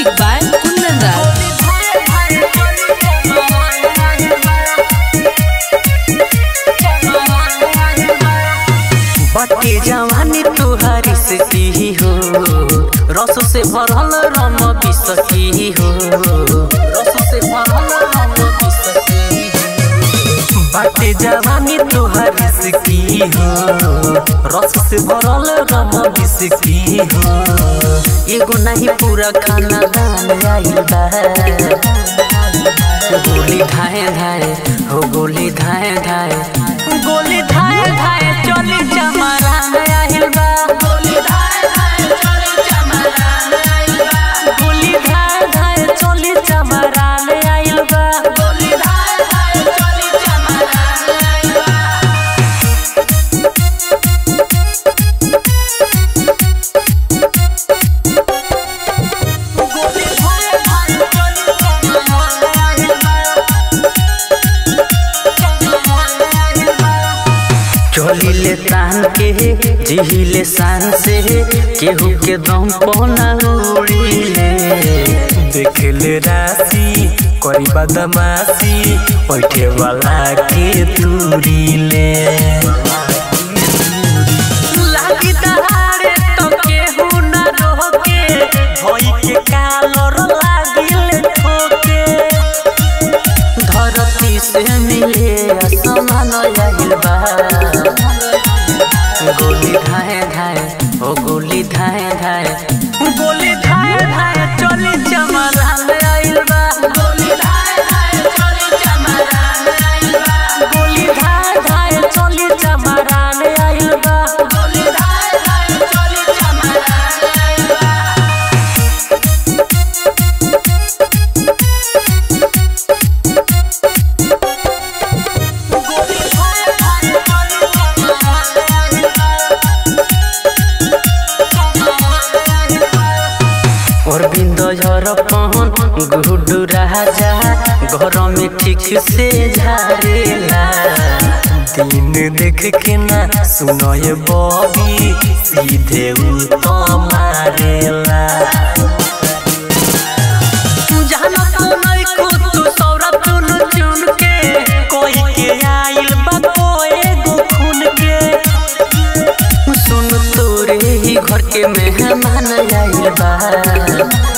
Music by Kundan Raj. बटे जवानी तुहारी से की हो रस से भरल रम बिसकी हो रस से भरल रम बिसकी हो बटे जवानी तुहारी से की हो रस से भरल रम बिसकी हो एगो नहीं पूरा खाना दान आइल बा गोली धाए धाए हो गोली धाए धाए गोली धाए धाए चली चमरा में आहिल बा गोली धाए धाए चली चमरा में आहिल बा गोली धाए धाए चली चमरा में आहिल बा गोली धाए धाए चली चमरा में आहिल बा गोली धाए धाए चली चमरा में आहिल बा चलिले तान के जिहिले शान से केहू के दम पौना उड़िले देखले राशि करी बदमाशी बैठे वाला के तुरीले लागी दहाड़े तो केहू न रोके भई के कालर लागिले ठोके धरती से मिले असमान आइल बा गोली धाए धाए ओ गोली धाए धाए गोली धाए धाए चली चमरान आइल बा गोली धाए धाए चली चमरान आइल बा गोली धाए धाए चली चमरान आइल बा गोली धाए धाए चली चमरान आइल बा अरविंद झर पहन गुडू राजा घर में ठीक से झारेला दिन देख के ना सुनय बबी सीधे उ तो मारेला जाना तो नहीं खुद तू सौरभ चुन चुन के कोई के आइल बा कोई गो खून के सुन तोरे ही घर के मेहमान आइल बा